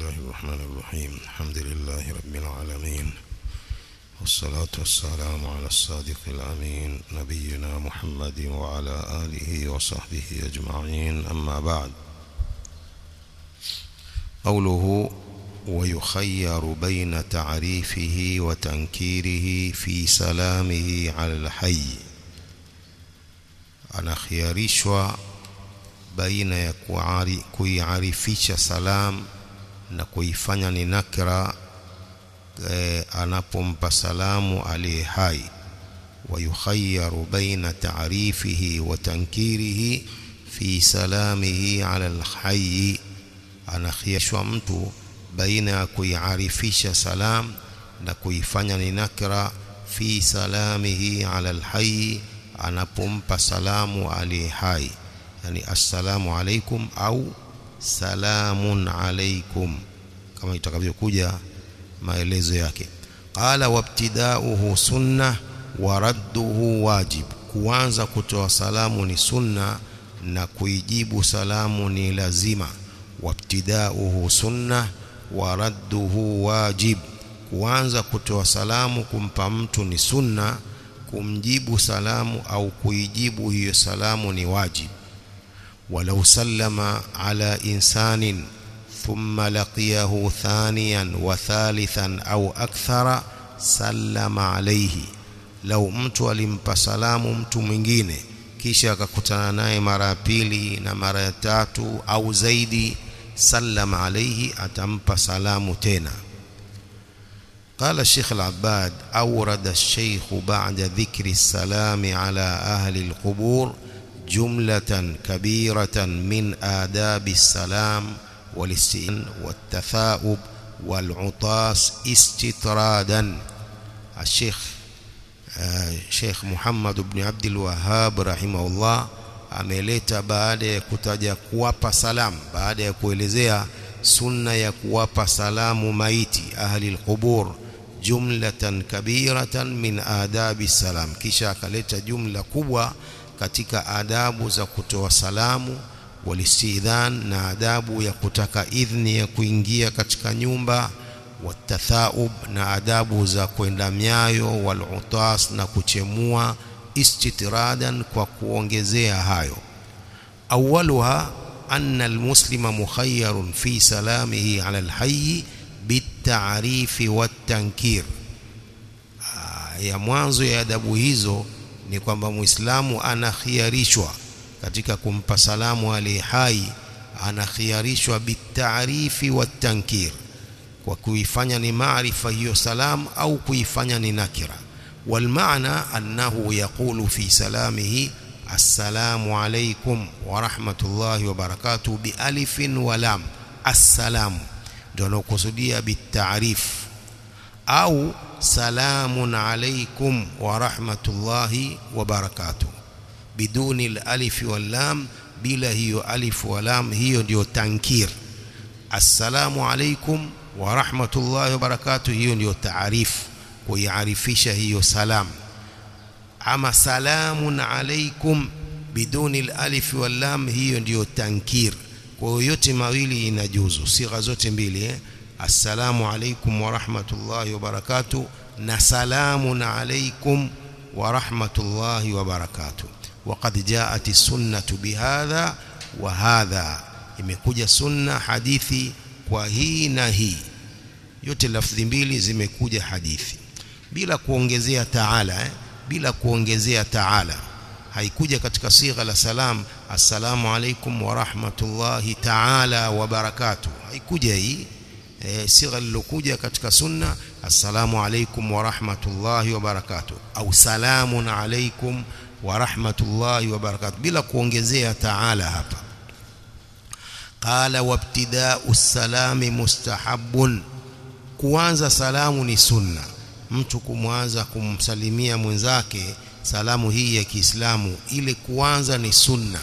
الله الرحمن الرحيم الحمد لله رب العالمين والصلاة والسلام على الصادق الأمين نبينا محمد وعلى آله وصحبه أجمعين أما بعد قوله ويخير بين تعريفه وتنكيره في سلامه على الحي anakhiarishwa baina ya kuari- kuiarifisha salam na kuifanya ni nakra e, anapompa salamu aliye hai wayukhayyaru baina taarifihi wa tankirihi fi salamihi ala alhayyi anakhiarishwa mtu baina ya kuiarifisha salam na kuifanya ni nakra fi salamihi ala alhayyi anapompa salamu aliye hai yani assalamu alaikum au salamun alaikum kama itakavyokuja maelezo yake qala wabtidauhu sunna wa radduhu wajib kuanza kutoa salamu ni sunna na kuijibu salamu ni lazima wabtidauhu sunna wa radduhu wajib kuanza kutoa salamu kumpa mtu ni sunna kumjibu salamu au kuijibu hiyo salamu ni wajib ولو سلم على إنسان ثم لقيه ثانيا وثالثا أو أكثر سلم عليه لو mtu alimpa salamu mtu mwingine kisha akakutana naye mara ya pili na mara ya tatu au zaidi sallama alaihi atampa salamu tena قال الشيخ العباد أورد الشيخ بعد ذكر السلام على أهل القبور جملة كبيرة من آداب السلام والاستئذان والتثاؤب والعطاس استطرادا الشيخ آه شيخ محمد بن عبد الوهاب رحمه الله ameleta baada ya kutaja kuwapa salam baada ya kuelezea sunna ya kuwapa salamu maiti ahli alqubur jumlatan kabiratan min adabi salam kisha akaleta jumla kubwa katika adabu za kutoa salamu walistidhan na adabu ya kutaka idhni ya kuingia katika nyumba watathaub na adabu za kwenda myayo walutas na kuchemua istitradan kwa kuongezea hayo awaluha anna almuslima mukhayyarun fi salamihi ala alhayy bitarifi watankir ya mwanzo ya adabu hizo ni kwamba muislamu anakhiarishwa katika kumpa salamu aliye hai anakhiarishwa bitarifi watankir kwa kuifanya ni maarifa hiyo salam au kuifanya ni nakira والمعنى أنه يقول في سلامه السلام عليكم ورحمة الله وبركاته بألف ولام السلام دون قصدية بالتعريف أو سلام عليكم ورحمة الله وبركاته بدون الألف واللام بلا هي ألف ولام هي ديو تنكير السلام عليكم ورحمة الله وبركاته هي ديو تعريف kuiarifisha hiyo salam ama salamun alaikum biduni alif wal lam hiyo ndiyo tankir kwa hiyo yote mawili inajuzu sigha zote mbili eh? assalamu alaikum wa rahmatullahi wa barakatuh na salamun alaikum wa rahmatullahi wa barakatuh وقد جاءت السنة بهذا وهذا imekuja sunna hadithi kwa hii na hii yote lafdhi mbili zimekuja hadithi bila kuongezea taala eh? bila kuongezea taala haikuja katika sigha la salam assalamu alaikum wa rahmatullahi taala wa barakatuh haikuja hii e, sigha lilokuja katika sunna assalamu alaikum wa rahmatullahi wa barakatuh au salamun alaikum wa rahmatullahi wa barakatuh bila kuongezea taala hapa qala wabtida'u salami mustahabbun kuanza salamu ni sunna mtu kumwanza kumsalimia mwenzake salamu hii ya Kiislamu ile kuanza ni sunna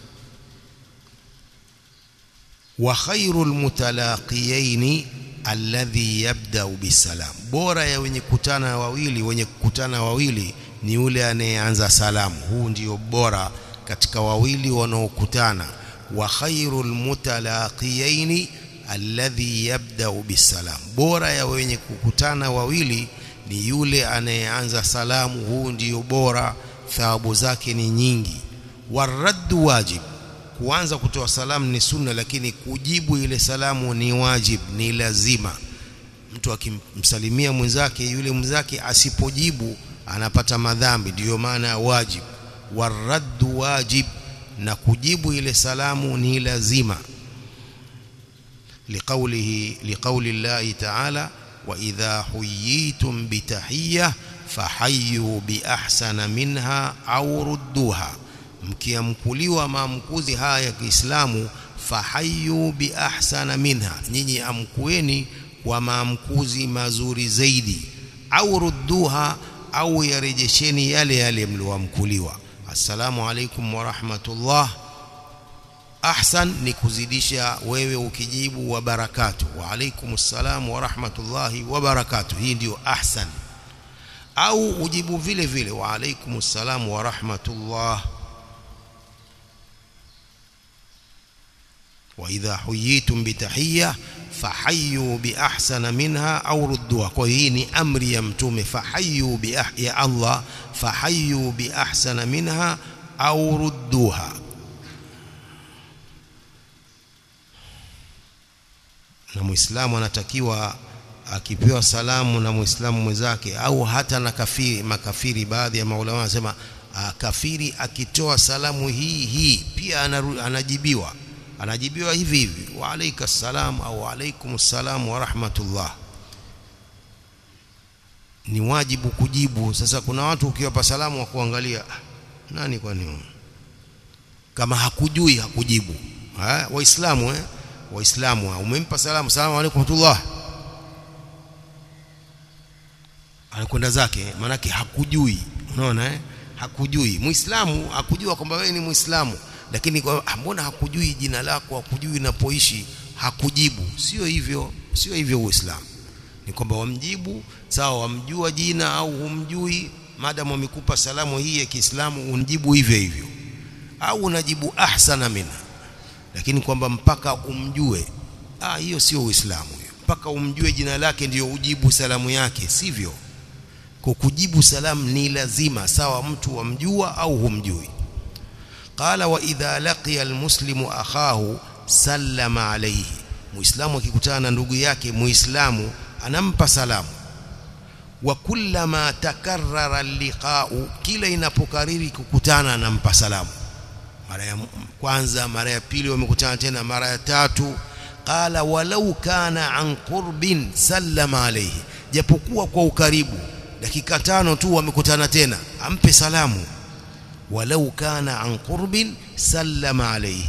wa khairul mutalaqiyaini alladhi yabda'u bisalam bora ya wenye kutana wawili wenye kukutana wawili ni yule anayeanza salamu huu ndio bora katika wawili wanaokutana wa khairul mutalaqiyaini alladhi yabda'u bisalam bora ya wenye kukutana wawili ni yule anayeanza salamu huu ndiyo bora thawabu zake ni nyingi waraddu wajib kuanza kutoa salamu ni sunna lakini kujibu ile salamu ni wajib ni lazima mtu akimsalimia mwenzake yule mwenzake asipojibu anapata madhambi ndiyo maana ya wajib waraddu wajib na kujibu ile salamu ni lazima liqaulihi liqauli llahi ta'ala wa idha huyitum bitahiyya fahayyu biahsana minha au rudduha mkiamkuliwa maamkuzi haya ya Kiislamu fahayyu biahsana minha nyinyi amkueni kwa maamkuzi mazuri zaidi au rudduha au yarejesheni yale yale mlioamkuliwa assalamu alaikum wa rahmatullah ahsan ni kuzidisha wewe ukijibu wa barakatu wa alaikum assalam wa rahmatullahi wa barakatu hii ndiyo ahsan au ujibu vile vile wa alaikum assalam wa rahmatullah wa idha huyitum bitahiyya fahayyu bi ahsana minha au rudduha kwa hii ni amri ya mtume fahayyu bi ya Allah fahayyu bi ahsana minha au rudduha na muislamu anatakiwa akipewa salamu na muislamu mwenzake au hata na kafiri makafiri baadhi ya maulama wanasema kafiri akitoa salamu hii hii pia anajibiwa anajibiwa hivi hivi wa alayka salam au alaykum salam wa rahmatullah ni wajibu kujibu sasa kuna watu ukiwapa salamu wa kuangalia nani kwani kama hakujui hakujibu ha? waislamu eh waislamu umempa salamu salamu alaykum rahmatullah anakwenda zake manake hakujui unaona eh hakujui muislamu hakujua kwamba wewe ni muislamu lakini kwa mbona hakujui jina lako hakujui unapoishi hakujibu sio hivyo sio hivyo uislamu ni kwamba wamjibu sawa wamjua jina au humjui madam wamekupa salamu hii ya Kiislamu unjibu hivyo hivyo au unajibu ahsana minha lakini kwamba mpaka umjue ah hiyo sio uislamu hiyo mpaka umjue jina lake ndiyo ujibu salamu yake sivyo kwa kujibu salamu ni lazima sawa mtu wamjua au humjui qala wa idha laqiya almuslimu akhahu sallama alayhi muislamu akikutana na ndugu yake muislamu anampa salamu wa kullama takarrara liqa'u kila inapokariri kukutana anampa salamu mara ya kwanza mara ya pili wamekutana tena mara ya tatu qala walau kana an qurbin sallama alayhi japokuwa kwa ukaribu dakika tano tu wamekutana tena ampe salamu walau kana an qurbin sallama alayhi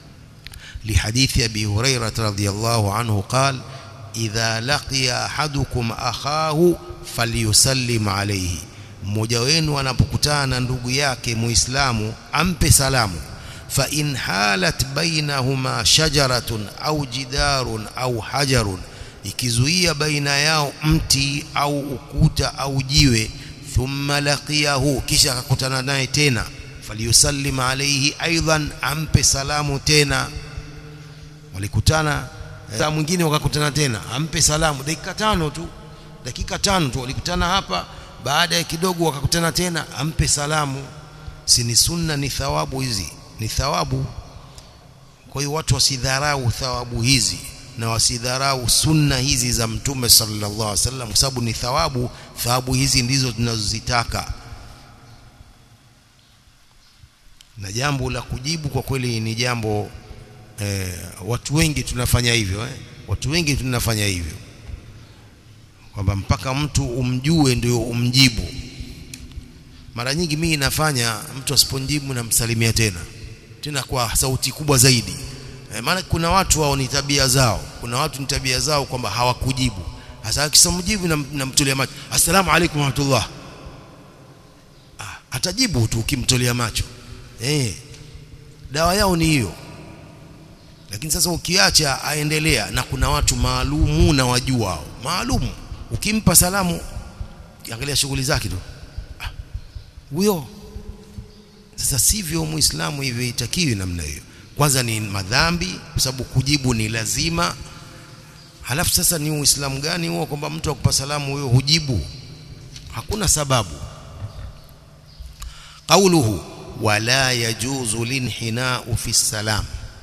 لحديث أبي هريرة رضي الله عنه قال إذا لقي أحدكم أخاه فليسلم عليه mmoja wenu anapokutana na ndugu yake muislamu ampe salamu fa in halat bainahuma shajaratun au jidarun au hajarun ikizuia baina yao mti au ukuta au jiwe thumma laqiyahu kisha akakutana naye tena falyusallim alayhi aidan ampe salamu tena walikutana saa mwingine wakakutana tena ampe salamu dakika tano tu dakika tano tu walikutana hapa baada ya kidogo wakakutana tena ampe salamu si ni sunna ni thawabu hizi ni thawabu kwa hiyo watu wasidharau thawabu hizi na wasidharau sunna hizi za mtume sallallahu alaihi wasallam kwa sababu ni thawabu thawabu hizi ndizo tunazozitaka na jambo la kujibu kwa kweli ni jambo eh, watu wengi tunafanya hivyo eh? watu wengi tunafanya hivyo kwamba mpaka mtu umjue ndio umjibu mara nyingi mimi nafanya mtu asiponjibu namsalimia tena tena kwa sauti kubwa zaidi e, maana kuna watu wao ni tabia zao kuna watu ni tabia zao kwamba hawakujibu sasa akisamjibu namtolea macho assalamu alaykum warahmatullah ah, atajibu tu ukimtolea macho eh dawa yao ni hiyo lakini sasa ukiacha aendelea na kuna watu maalumu na wajua hao maalumu ukimpa salamu angalia shughuli zake tu huyo ah, sasa sivyo muislamu hivyo itakiwi namna hiyo kwanza ni madhambi kwa sababu kujibu ni lazima halafu sasa ni uislamu gani huo kwamba mtu akupa salamu wewe hujibu hakuna sababu qauluhu wala yajuzu linhinau fi salam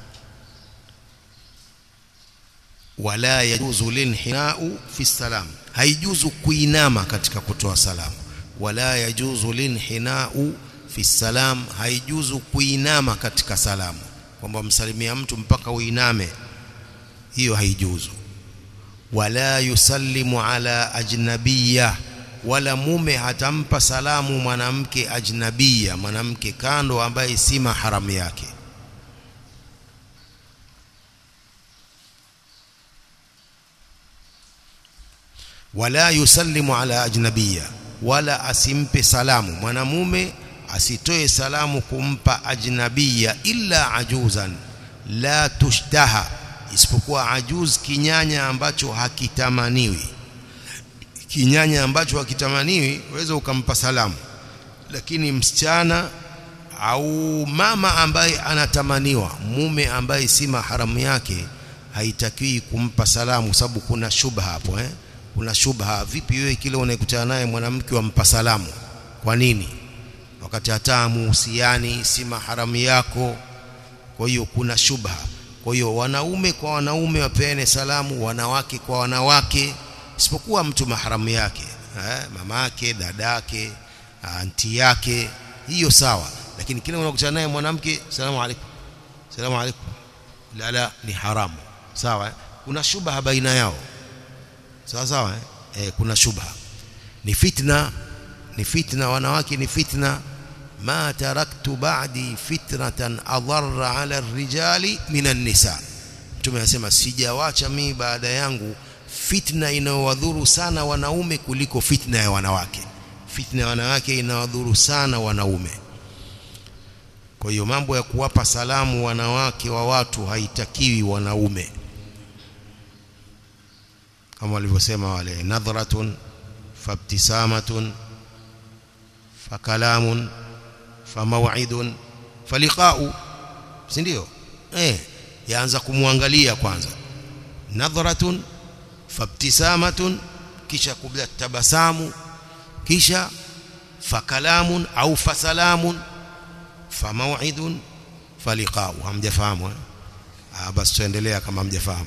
wala yajuzu linhinau fi salam haijuzu kuinama katika kutoa salamu wala yajuzu linhinau fi salam haijuzu kuinama katika salamu kwamba msalimia mtu mpaka uiname hiyo haijuzu wala yusallimu ala ajnabiyya wala mume hatampa salamu mwanamke ajnabia mwanamke kando ambaye si maharamu yake wala yusallimu ala ajnabia wala asimpe salamu mwanamume asitoe salamu kumpa ajnabia illa ajuzan la tushtaha isipokuwa ajuz kinyanya ambacho hakitamaniwi kinyanya ambacho hakitamaniwi uweza ukampa salamu lakini msichana au mama ambaye anatamaniwa mume ambaye si maharamu yake haitakiwi kumpa salamu sababu kuna shubha hapo eh kuna shubha vipi wewe kile unayekutana naye mwanamke wampa salamu kwa nini wakati hata muhusiani si maharamu yako kwa hiyo kuna shubha kwa hiyo wanaume kwa wanaume wapeane salamu wanawake kwa wanawake isipokuwa mtu maharamu yake eh, mama yake dadake anti yake hiyo sawa lakini kile unakutana naye mwanamke salamu alaykum salamu alaykum la la ni haramu sawa eh? kuna shubha baina yao sawa sawa eh? Eh, kuna shubha ni fitna ni fitna wanawake ni fitna ma taraktu ba'di fitnatan adarra ala rijali minan nisa mtume anasema sijawacha mimi baada yangu fitna inayowadhuru sana wanaume kuliko fitna ya wanawake fitna ya wanawake inawadhuru sana wanaume kwa hiyo mambo ya kuwapa salamu wanawake wa watu haitakiwi wanaume kama walivyosema wale nadhratun fabtisamatun fakalamun famaw'idun faliqa'u si ndio eh yaanza kumwangalia kwanza nadhratun fabtisamatun kisha kubla tabasamu kisha fakalamun au fasalamun famaw'idun faliqa'u hamjafahamu ah basi tuendelea kama hamjafahamu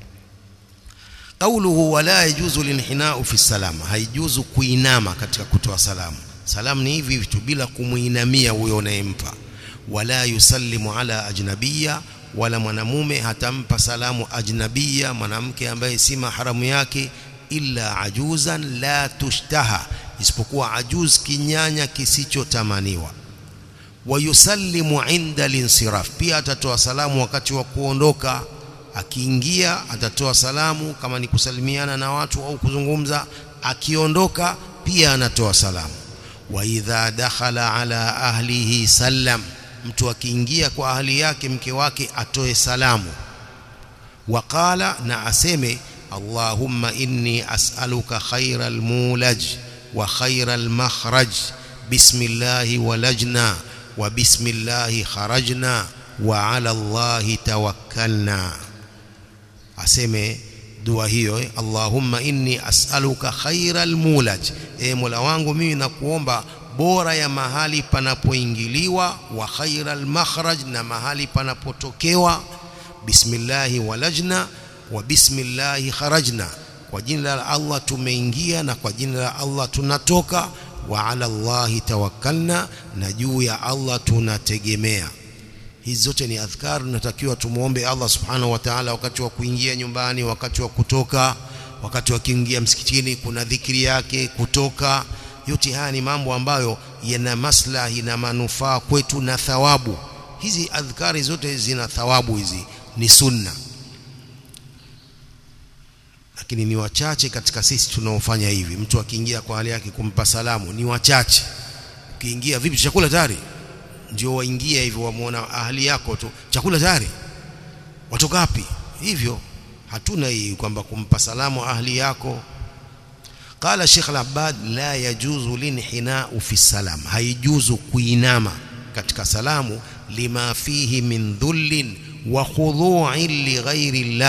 qawluhu wala yajuzu linhina'u fi salam haijuzu kuinama katika kutoa salamu salamu ni hivi vitu bila kumuinamia huyo unayempa wala yusallimu ala ajnabiyya wala mwanamume hatampa salamu ajnabia mwanamke ambaye si maharamu yake illa ajuzan la tushtaha isipokuwa ajuz kinyanya kisichotamaniwa wayusallimu inda linsiraf pia atatoa salamu wakati wa kuondoka akiingia atatoa salamu kama ni kusalimiana na watu au kuzungumza akiondoka pia anatoa salamu wa idha dakhala ala ahlihi sallam mtu akiingia kwa ahli yake mke wake atoe salamu waqala na aseme allahumma inni as'aluka khairal mulaj wa khairal makhraj bismillahi walajna wa bismillahi kharajna wa ala allahi tawakkalna aseme dua hiyo eh? allahumma inni as'aluka khairal mulaj e mola wangu mimi nakuomba bora ya mahali panapoingiliwa wa khairal makhraj na mahali panapotokewa bismillahi walajna wa bismillahi kharajna kwa jina la Allah tumeingia na kwa jina la Allah tunatoka wa ala Allahi tawakkalna na juu ya Allah tunategemea hizi zote ni adhkar tunatakiwa tumuombe Allah subhanahu wa ta'ala wakati wa kuingia nyumbani wakati wa kutoka wakati wa kuingia msikitini kuna dhikri yake kutoka yote haya ni mambo ambayo yana maslahi na manufaa kwetu na thawabu hizi adhkari zote zina thawabu hizi ni sunna lakini ni wachache katika sisi tunaofanya hivi mtu akiingia kwa hali yake kumpa salamu ni wachache ukiingia vipi chakula tayari ndio waingia hivyo wamuona ahali yako tu chakula tayari watoka wapi hivyo hatuna hii kwamba kumpa salamu ahli yako قال الشيخ العباد لا يجوز الانحناء في السلام هيجوز kuinama katika salamu lima fihi min dhullin wa khudu'in li ghairi Allah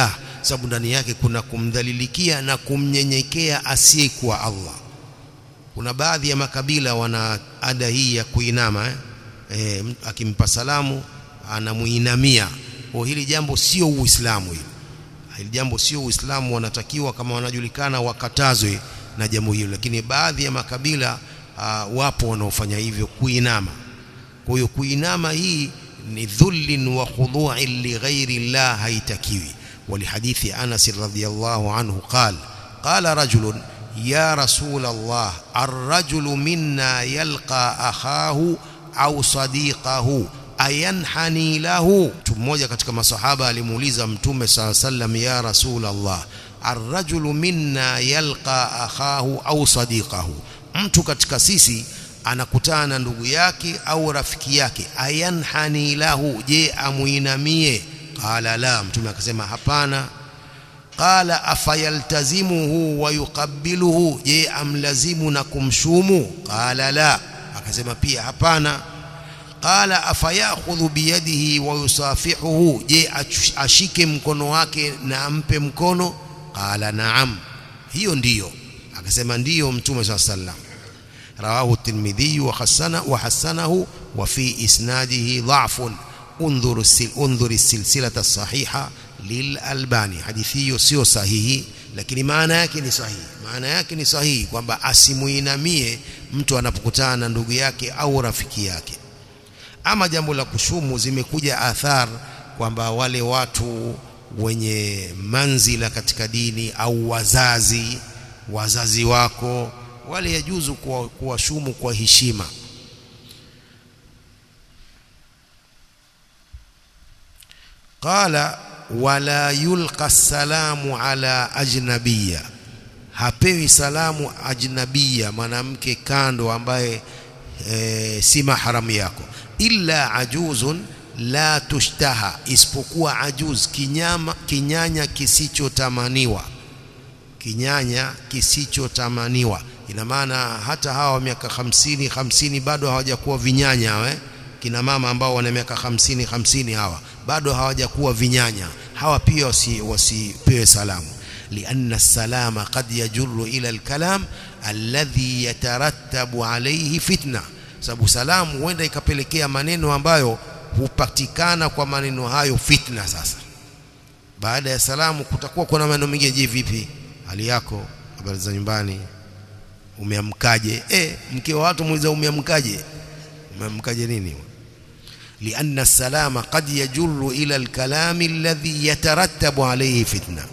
sababu ndani yake kuna kumdhalilikia na kumnyenyekea asiyekuwa Allah kuna baadhi ya makabila wana ada hii ya kuinama eh? E, akimpa salamu anamuinamia kwa hili jambo sio uislamu hili hili jambo sio uislamu wanatakiwa kama wanajulikana wakatazwe na jambo hilo lakini baadhi ya makabila uh, wapo wanaofanya hivyo kuinama kwa hiyo kuinama hii ni dhullin wa khudu'in li ghairi Allah haitakiwi ولحديث أنس رضي الله عنه قال قال رجل يا رسول الله الرجل منا يلقى أخاه أو صديقه ayanhani lahu mtu mmoja katika masahaba alimuuliza mtume saa sallam ya rasul Allah arrajulu minna yalqa akhahu au sadiqahu mtu katika sisi anakutana na ndugu yake au rafiki yake ayanhani lahu je amuinamie qala la mtume akasema hapana qala afayaltazimuhu wa yuqabbiluhu je amlazimu na kumshumu qala la akasema pia hapana qala afayakhudhu biyadihi wa yusafihuhu je ashike mkono wake na ampe mkono qala naam hiyo ndiyo akasema ndiyo mtume swalla sallam rawahu at-tirmidhi wa hasana wa hasanahu wa fi isnadihi dha'fun انظر انظر السلسله الصحيحه للالباني hadithi hiyo sio sahihi lakini maana yake ni sahihi maana yake ni sahihi kwamba asimuinamie mtu anapokutana na ndugu yake au rafiki yake ama jambo la kushumu zimekuja athar kwamba wale watu wenye manzila katika dini au wazazi wazazi wako wale yajuzu kuwashumu kwa heshima qala wala yulqa salamu ala ajnabiyya hapewi salamu ajnabiyya mwanamke kando ambaye e, si mahram yako illa ajuzun la tushtaha isipokuwa ajuz kinyama kinyanya kisichotamaniwa kinyanya kisichotamaniwa ina maana hata hawa miaka hamsini hamsini bado hawajakuwa vinyanya we kina mama ambao wana miaka hamsini hamsini hawa bado hawajakuwa vinyanya hawa pia wasipewe wasi salamu لأن السلام قد يجر إلى الكلام الذي يترتب عليه فتنة sababu salamu huenda ikapelekea maneno ambayo hupatikana kwa maneno hayo fitna sasa baada ya salamu kutakuwa kuna maneno mengine je vipi hali yako habari za nyumbani umeamkaje eh mke wa watu muuliza umeamkaje umeamkaje nini لأن السلام قد يجر إلى الكلام الذي يترتب عليه فتنة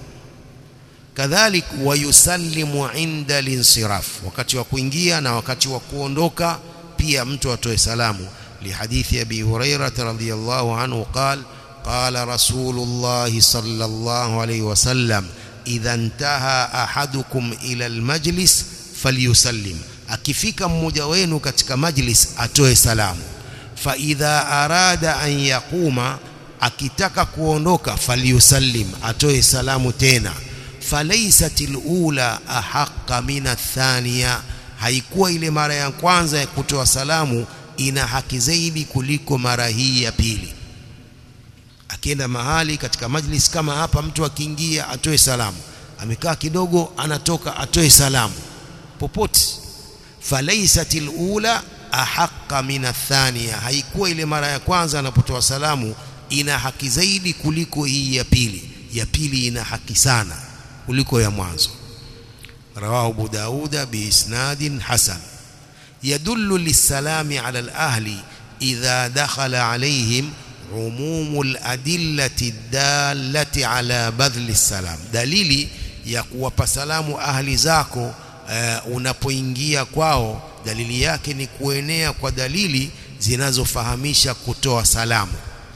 كذلك ويسلم عند الانصراف wakati wa kuingia na wakati wa kuondoka pia mtu atoe salamu lihadithi abi hurairah radhiyallahu anhu qala qala rasulullah sallallahu alayhi wasallam idha intaha ahadukum ila almajlis falyusallim akifika mmoja wenu katika majlis atoe salamu fa idha arada an yaquma akitaka kuondoka falyusallim atoe salamu tena falaysat alula ahaqqa min athaniya haikuwa ile mara ya kwanza ya kutoa salamu ina haki zaidi kuliko mara hii ya pili akienda mahali katika majlis kama hapa mtu akiingia atoe salamu amekaa kidogo anatoka atoe salamu popote falaysat alula ahaqqa min athaniya haikuwa ile mara ya kwanza anapotoa salamu ina haki zaidi kuliko hii ya pili ya pili ina haki sana kuliko ya mwanzo رواه أبو داود بإسناد حسن يدل للسلام على الأهل إذا دخل عليهم عموم الأدلة الدالة على بذل السلام دليلي ya kuwapa salamu ahli zako uh, unapoingia kwao dalili yake ni kuenea kwa dalili zinazofahamisha kutoa salamu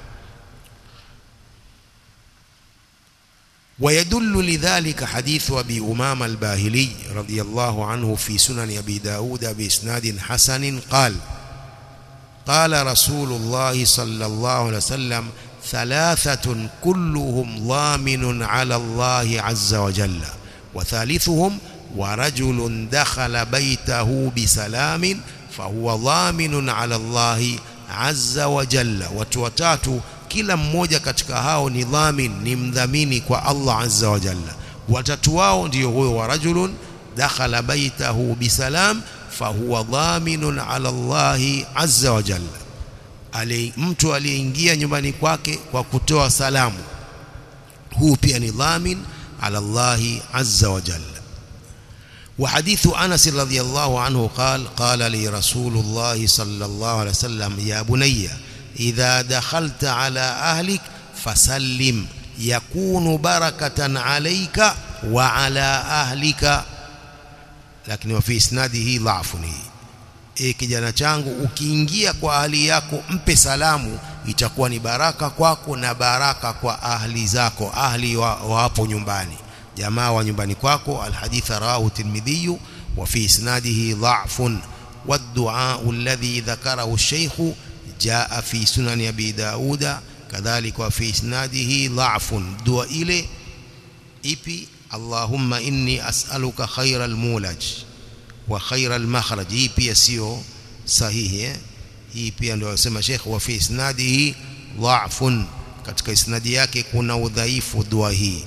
ويدل لذلك حديث أبي أمام الباهلي رضي الله عنه في سنن أبي داود بإسناد حسن قال قال رسول الله صلى الله عليه وسلم ثلاثة كلهم ضامن على الله عز وجل وثالثهم ورجل دخل بيته بسلام فهو ضامن على الله عز وجل وتوتاتو kila mmoja katika hao ni dhamin ni mdhamini kwa Allah azza wa jalla watatu wao ndio huyo wa rajulun dakhala baitahu bisalam fahuwa dhaminun ala Allahi azza wa jalla ali mtu aliyeingia nyumbani kwake kwa kutoa salamu huu pia ni dhamin ala Allahi azza wa jalla وحديث أنس رضي الله عنه قال قال لي رسول الله صلى الله عليه وسلم يا بني إذا دخلت على أهلك فسلم يكون بركة عليك وعلى أهلك لكن وفي إسناده ضعف e kijana changu ukiingia kwa ahli yako mpe salamu itakuwa ni baraka kwako na baraka kwa ahli zako ahli wa, wa hapo nyumbani jamaa wa nyumbani kwako alhadith rawahu tirmidhi wa fi isnadihi dha'fun والدعاء الذي ذكره الشيخ جاء في سنن أبي داود كذلك وفي إسناده ضعف دعاء إلي إبي اللهم إني أسألك خير المولج وخير المخرج إبي يسيو صحيح إبي ndio anasema Sheikh wa fi isnadihi dha'fun katika isnadi yake kuna udhaifu dua hii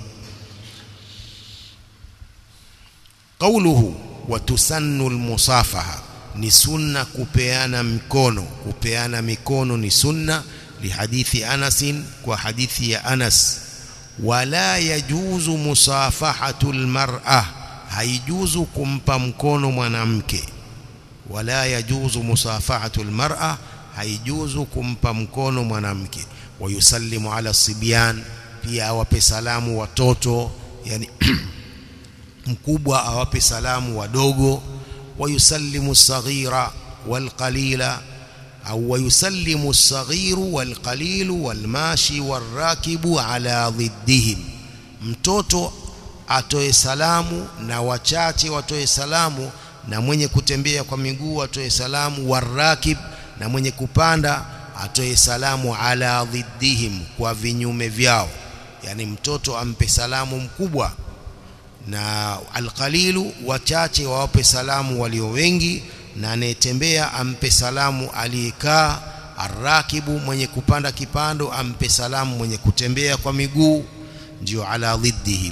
قوله وتسن المصافحه ni sunna kupeana mikono kupeana mikono ni sunna lihadithi Anas kwa hadithi ya Anas wala yajuzu musafahatu almar'a haijuzu kumpa mkono mwanamke wala yajuzu musafahatu almar'a haijuzu kumpa mkono mwanamke wayusallimu ala sibyan pia awape salamu watoto yani mkubwa awape salamu wadogo ويسلم الصغير والقليل أو ويسلم الصغير والقليل والماشي والراكب على ضدهم mtoto atoe salamu na wachache watoe salamu na mwenye kutembea kwa miguu atoe salamu warakib na mwenye kupanda atoe salamu ala dhiddihim kwa vinyume vyao yani mtoto ampe salamu mkubwa na alqalilu wachache wawape salamu walio wengi na anayetembea ampe salamu aliyekaa arrakibu mwenye kupanda kipando ampe salamu mwenye kutembea kwa miguu ndio ala dhiddihim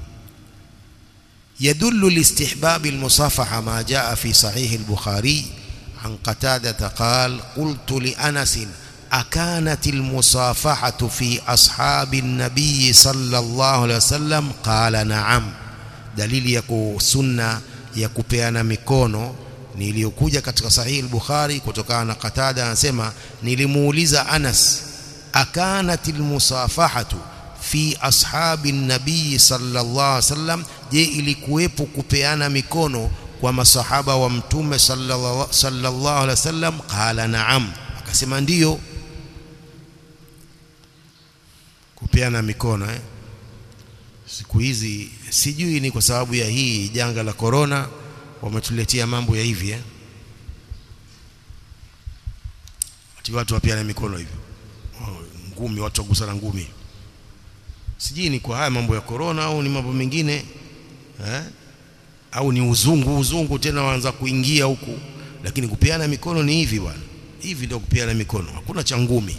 يدل لاستحباب المصافحة ما جاء في صحيح البخاري عن قتادة قال قلت لأنس أكانت المصافحة في أصحاب النبي صلى الله عليه وسلم قال نعم dalili ya sunna ya kupeana mikono niliyokuja katika sahihi al-Bukhari kutokana na Qatada anasema nilimuuliza Anas akanatil musafahatu fi ashabi nabii sallallahu alaihi wasallam je ilikuwepo kupeana mikono kwa masahaba wa mtume sallallahu alaihi wasallam qala naam akasema ndiyo kupeana mikono eh siku hizi sijui ni kwa sababu ya hii janga la corona wametuletea mambo ya hivi eh ati watu wapiana mikono hivyo ngumi watu wagusana ngumi sijui ni kwa haya mambo ya corona au ni mambo mengine eh au ni uzungu uzungu tena waanza kuingia huku lakini kupiana mikono ni hivi bwana hivi ndio kupiana mikono hakuna cha ngumi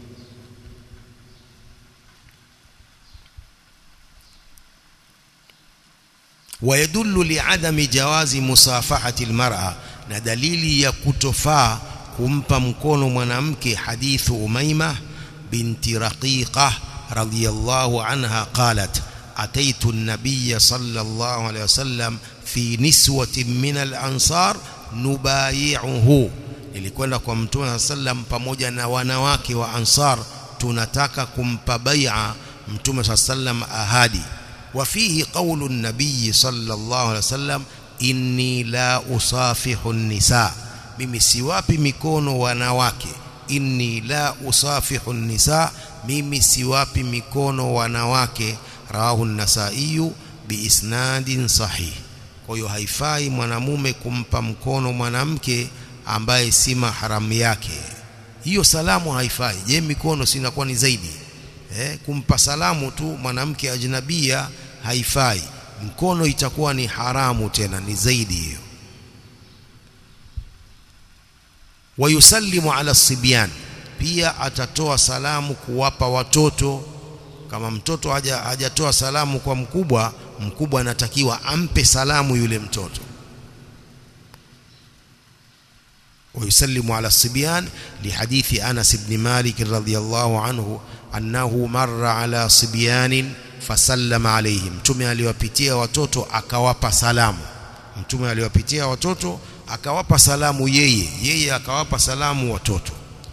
ويدل لعدم جواز مصافحه المراه na dalili ya kutofaa kumpa mkono mwanamke hadithu umaima binti raqiqa radhiyallahu anha qalat ataitu an-nabiy sallallahu alayhi wasallam fi niswatin min al-ansar nubayi'uhu nilikwenda kwa mtume sallam pamoja na wanawake wa ansar tunataka kumpa bai'a mtume sallam ahadi وفيه قول النبي صلى الله عليه وسلم inni la usafihu nisa mimi siwapi mikono wanawake inni la usafihu nisa mimi siwapi mikono wanawake rawahu an-nasai biisnadin sahih kwa hiyo haifai mwanamume kumpa mkono mwanamke ambaye si maharamu yake hiyo salamu haifai je mikono sinakuwa ni zaidi eh, kumpa salamu tu mwanamke ajnabia haifai mkono itakuwa ni haramu tena ni zaidi hiyo wayusallimu ala sibyan pia atatoa salamu kuwapa watoto kama mtoto haja hajatoa salamu kwa mkubwa mkubwa anatakiwa ampe salamu yule mtoto ويسلم على الصبيان لحديث أنس بن مالك رضي الله عنه أنه مر على صبيان فسلم عليهم mtume aliwapitia watoto akawapa salamu mtume aliwapitia watoto akawapa salamu yeye yeye akawapa salamu watoto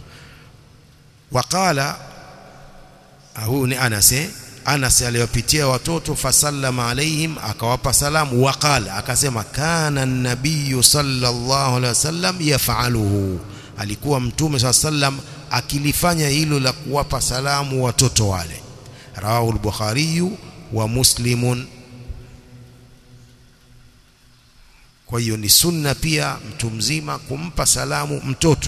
waqala huyu ni Anas eh? Anas aliwapitia watoto fasallama alaihim akawapa salamu waqala akasema kana nabiyu sallallahu alaihi wasallam yafaluhu alikuwa mtume saa sallam akilifanya hilo la kuwapa salamu watoto wale rawahu al-bukhari wa muslimun kwa hiyo ni sunna pia mtu mzima kumpa salamu mtoto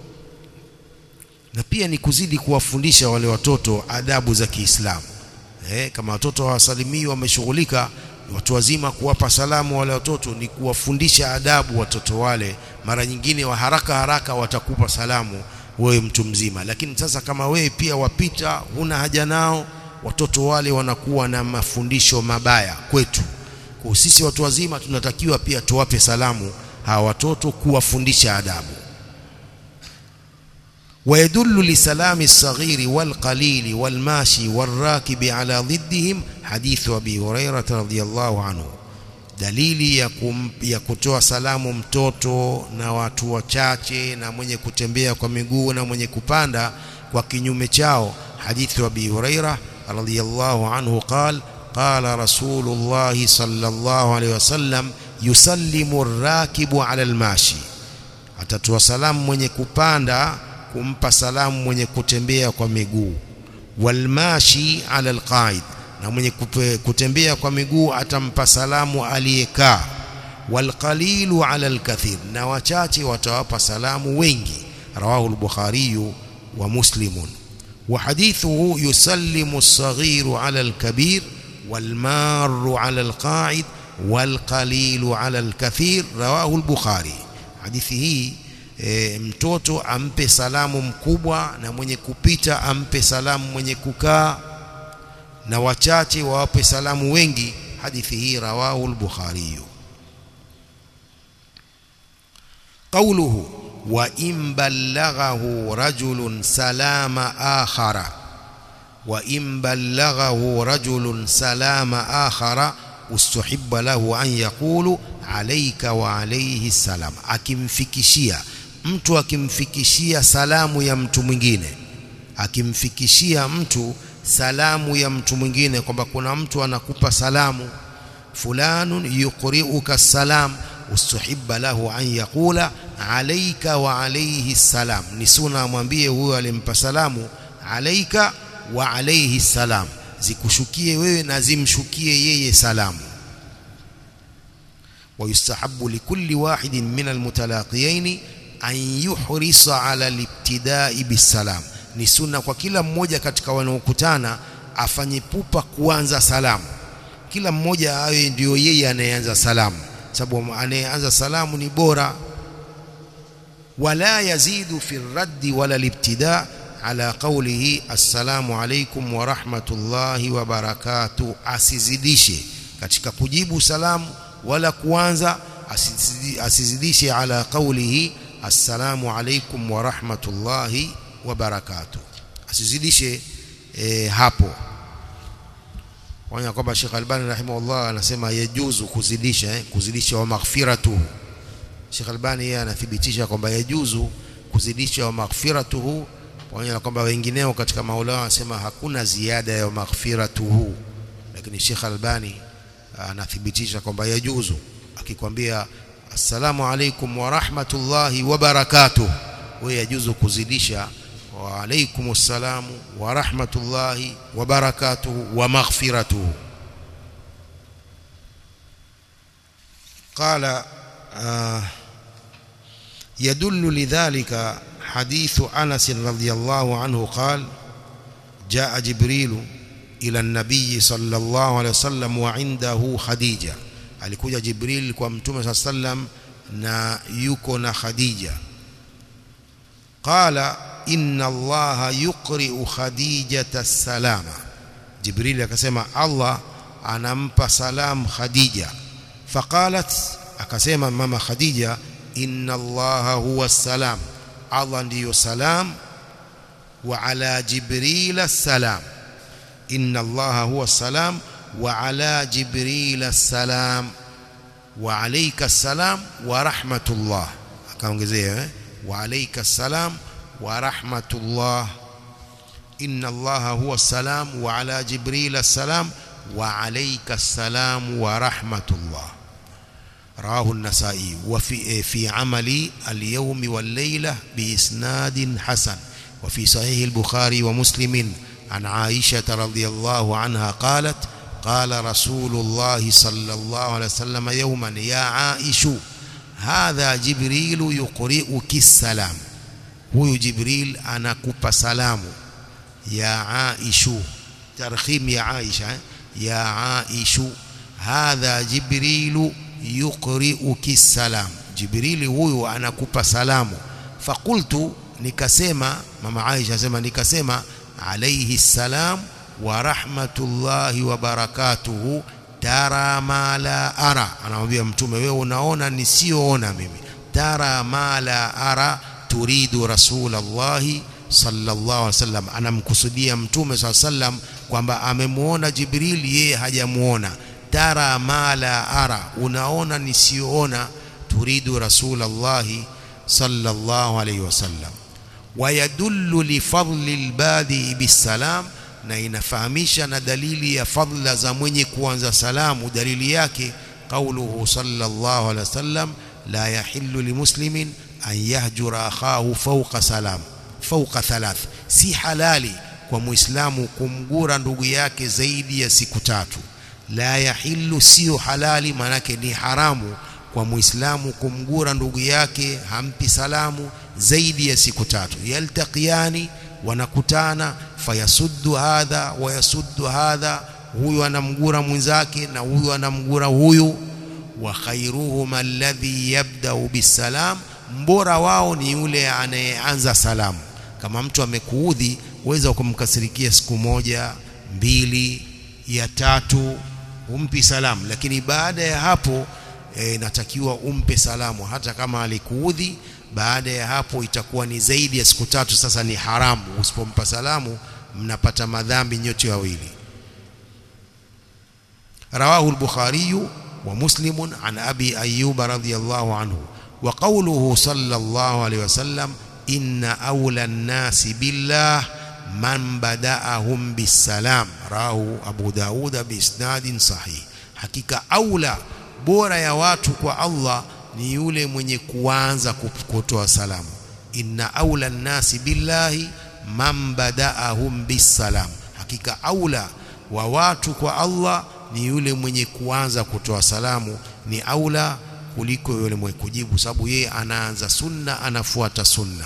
na pia ni kuzidi kuwafundisha wale watoto adabu za Kiislamu eh, kama watoto hawasalimii wameshughulika watu wazima kuwapa salamu wale watoto ni kuwafundisha adabu watoto wale mara nyingine wa haraka haraka watakupa salamu wewe mtu mzima lakini sasa kama wewe pia wapita huna haja nao watoto wale wanakuwa na mafundisho mabaya kwetu kwa sisi watu wazima tunatakiwa pia tuwape salamu hawa watoto kuwafundisha adabu ويدل لسلام الصغير والقليل والماشي والراكب على ضدهم حديث أبي هريرة رضي الله عنه dalili ya, kum, ya kutoa salamu mtoto na watu wachache na mwenye kutembea kwa miguu na mwenye kupanda kwa kinyume chao hadithi wa Abi Huraira radhiyallahu anhu qal qala Rasulullah sallallahu alayhi wasallam yusallimu ar-rakibu ala al-mashi atatoa salamu mwenye kupanda kumpa salamu mwenye kutembea kwa miguu walmashi ala alqaid na mwenye kutembea kwa miguu atampa salamu aliyekaa walqalilu ala alkathir na wachache watawapa salamu wengi rawahu al-bukhari wa muslimun wa hadithuhu yusallimu as-saghiru ala al-kabir والمار على القاعد والقليل على الكثير رواه البخاري hadithi hii e, mtoto ampe salamu mkubwa na mwenye kupita ampe salamu mwenye kukaa na wachache wawape salamu wengi hadithi hii rawahu al-bukhari قوله وإن بلغه رجل سلام آخر وإن بلغه رجل سلام آخر استحب له أن يقول عليك وعليه السلام akimfikishia mtu akimfikishia salamu ya mtu mwingine akimfikishia mtu salamu ya mtu mwingine kwamba kuna mtu anakupa salamu fulanun yuqri'uka salam ustuhibba lahu an yaqula alayka wa alayhi salam ni sunna amwambie huyo alimpa salamu alayka wa alayhi salam zikushukie wewe na zimshukie yeye salamu ويستحب لكل واحد من المتلاقيين أن يحرص على الابتداء بالسلام ni sunna kwa kila mmoja katika wanaokutana afanye pupa kuanza salamu kila mmoja awe ndio yeye anayeanza salamu sababu anayeanza salamu ni bora wala yazidu fi raddi wala libtida ala qawlihi assalamu alaykum wa rahmatullahi wa barakatuh asizidishe katika kujibu salamu wala kuanza asizidishe ala qawlihi assalamu alaykum wa rahmatullahi wa barakatuh asizidishe e, hapo wanya kwamba Sheikh Albani rahimahullah anasema yajuzu kuzidisha eh, kuzidisha wa maghfiratuhu Sheikh Albani yeye anathibitisha kwamba yajuzu kuzidisha wa maghfiratuhu pamoja na kwamba wengineo katika maulama wanasema hakuna ziada ya maghfiratuhu lakini Sheikh Albani anathibitisha kwamba yajuzu akikwambia assalamu alaikum wa rahmatullahi wa barakatuh wewe yajuzu kuzidisha wa alaikum assalamu wa rahmatullahi wa barakatuh wa maghfiratuh قال آه يدل لذلك حديث أنس رضي الله عنه قال جاء جبريل ila nabii sallallahu alaihi wasallam wa indahu khadija alikuja jibril kwa mtume sallam na yuko na khadija qala inna allaha yuqri'u khadijata salama jibril akasema allah anampa salam khadija faqalat akasema mama khadija inna allaha huwa salam allah ndiyo salam wa ala jibril salam inna allaha huwa salam wa ala jibril salam wa alayka salam wa rahmatullah akaongezea eh? wa alayka salam wa rahmatullah inna allaha huwa salam wa ala jibril salam wa alayka salam wa rahmatullah رواه النسائي وفي في عمل اليوم والليلة بإسناد حسن وفي صحيح البخاري ومسلم عن عائشة رضي الله عنها قالت قال رسول الله صلى الله عليه وسلم يوما يا عائش هذا جبريل يقرئك السلام هو جبريل أنا كوب سلام يا عائش ترخيم يا عائشة يا عائش هذا جبريل yuqri'uki salam jibrili huyu anakupa salamu fakultu nikasema mama Aisha asema nikasema alayhi salam wa rahmatullahi wa barakatuhu tara ma la ara anamwambia mtume wewe unaona nisioona mimi tara ma la ara turidu rasulallahi sallallahu alaihi wasallam anamkusudia mtume sallallahu alaihi wasallam kwamba amemuona jibril yeye hajamuona tara ma la ara unaona nisioona turidu rasulallahi sallallahu alayhi wasallam wayadullu lifadli albadi bisalam na inafahamisha na dalili ya fadla za mwenye kuanza salamu dalili yake qauluhu sallallahu alayhi wasallam la yahillu limuslimin an yahjura akhahu fawqa salam fawqa thalath si halali kwa muislamu kumgura ndugu yake zaidi ya siku tatu la yahillu sio halali manake ni haramu kwa muislamu kumgura ndugu yake hampi salamu zaidi ya siku tatu yaltaqiyani wanakutana fayasuddu hadha wayasuddu hadha huyu anamgura mwenzake na huyu anamgura huyu wa khairuhum alladhi yabda'u bisalam mbora wao ni yule anayeanza salamu kama mtu amekuudhi uweza kumkasirikia siku moja mbili ya tatu umpi salamu lakini baada ya hapo e, natakiwa umpe salamu hata kama alikuudhi baada ya hapo itakuwa ni zaidi ya siku tatu sasa ni haramu usipompa salamu mnapata madhambi nyote wawili رواه البخاري ومسلم عن أبي أيوب رضي الله عنه وقوله صلى الله عليه وسلم إن أولى الناس بالله من بدأهم بالسلام رواه أبو داود بإسناد صحيح حقيقة أولى bora ya watu kwa Allah ni yule mwenye kuanza kutoa salamu inna aula nnasi billahi man badaahum bisalam hakika aula wa watu kwa Allah ni yule mwenye kuanza kutoa salamu ni aula kuliko yule mwenye kujibu sababu yeye anaanza sunna anafuata sunna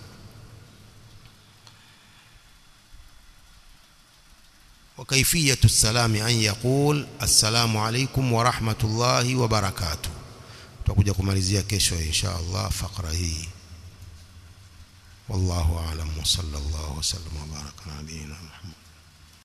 وكيفية السلام أن يقول السلام عليكم ورحمة الله وبركاته tutakuja kumalizia kesho insha Allah fakra hii wallahu a'lam wa sallallahu wa sallam wa baraka nabiyina Muhammad